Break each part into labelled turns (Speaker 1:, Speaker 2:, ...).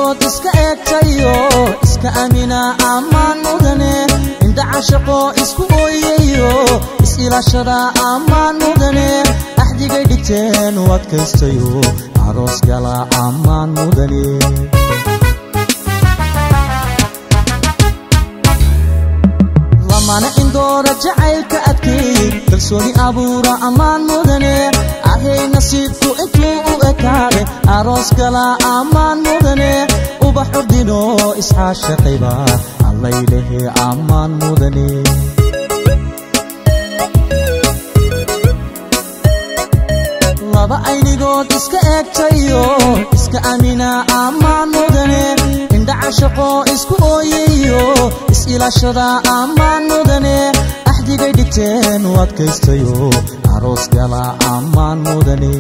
Speaker 1: anigood iska eegtayo iska amina ammaan mudane indha cashaqo isku ooyayo is-ilaashada ammaan mudane axdigay dhigteen u adkaystayo aroos gala ammaan mudane lamana indoora jacaylka adkeey kalsooni abuura ammaan mudane ahay nasiibku intuu u ekaade aroos gala ammaan mudane ubax ordino isxaashaqayba allaylehe ammaan mudane laba aynigood iska eegtayo iska amina ammaan mudane indha cashaqo isku ooyayo is-ilaashada ammaan mudane axdigay dhigteen u adkaystayo aroos gala ammaan mudane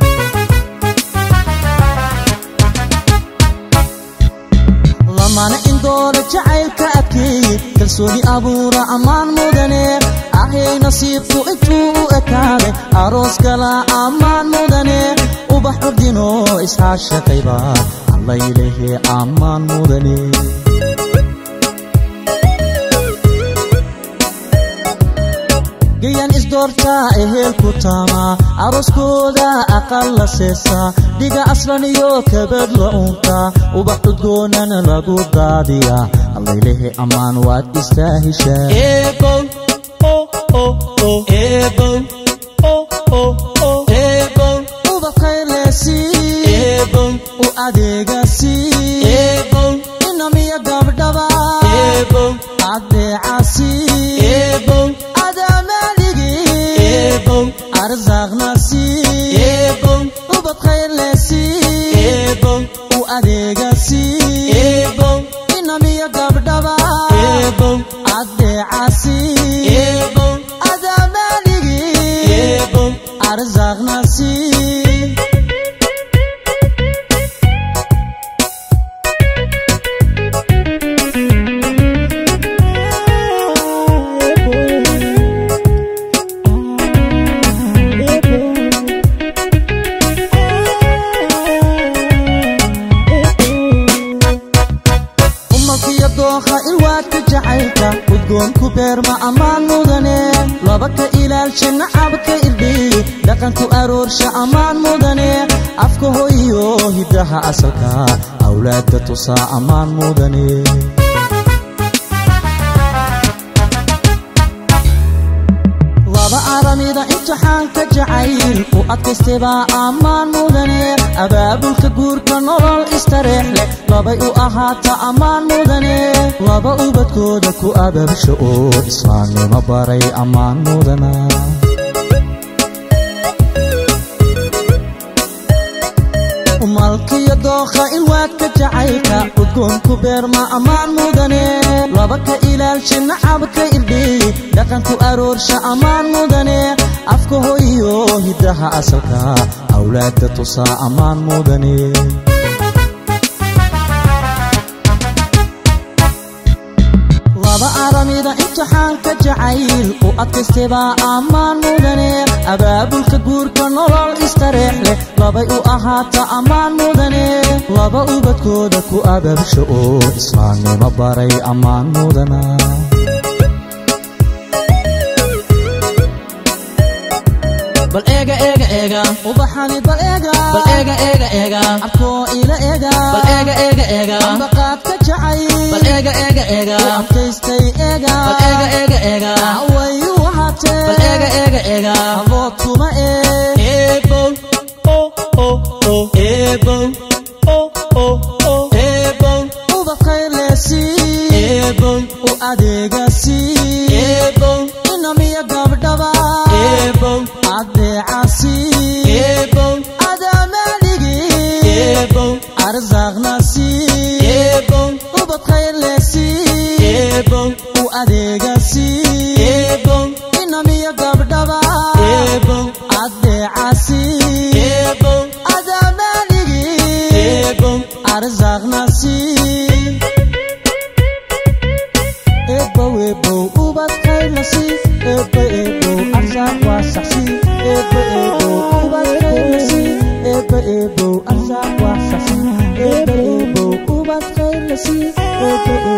Speaker 1: lamana indoora jacaylka adkeey kalsooni abuura ammaan mudane ahay nasiibku intuu u ekaade aroos gala ammaan mudane ubax ordino isxaashaqayba allaylehe ammaan mudane gayan isdoortaa ehelku taama arooskooda aqal la seesaa dhiga aslan iyo kabad la uuntaa ubax cudgoonana lagu daadiyaa allaylehe ammaan waad istaahishaa u adeegasi inamiya gabdhaba adeecasi adamaaligi arsaaqnasi ubad khayrlesi u adeegasi inamiya gabdhaba adeecasi adamaaligi arsaaqnasi umalkiyo dookha ilwaadka jacaylka udgoonku beerma ammaan mudane laba ka ilaalsha nacabka irdhiy dhaqanku aroorsha ammaan mudane afka hoyo hiddaha asalka awlaadda tusaa ammaan mudane laba aramida imtixaanka jacayl u adkaystaybaa ammaan mudane abaabulka guurka nolol istareex leh labay u ahaata ammaan mudane laba ubadkooda ku ababsha oo islaamnimo baray ammaan mudana umalkiyo dookha ilwaadka jacaylka udgoonku beerma ammaan mudane laba ka ilaalsha nacabka irdhiy dhaqanku aroorsha ammaan mudane afka hoyo hiddaha asalka awlaadda tusaa ammaan mudane laba aramida imtixaanka jacayl u adkaystaybaa ammaan mudane abaabulka guurka nolol istareex leh labay u ahaata ammaan mudane laba ubadkooda ku ababsha oo islaamnimo baray ammaan mudana bal eega eega eega ubaxani bal eega bal eega eega eega abkoo ila eega bal eega eega eega ambaqaadka jacay bal eega eega eega abkaystay eega bal eega eega eega wayu wahatee bal eega eega eega abood kuma ee eebow oh oh oh eebow oh oh oh eebow ubadkaylesi eebow u adeegasi eebow inamiya gabdhaba eebow adeecasi eebow adamaaligi eebow arsaaqnasi eebow ubad khayrlesi eebow u adeegasi eebow inamiya gabdhaba eebow adeecasi eebow adamaaligi eebow arsaaqnasi ebow ebow ubad khayrlasi ebo ebo arsaaq waa saxsi ebo ebo ubad khayrlasi ebo ebo arsaaq waa saxsi ebo ebo eebe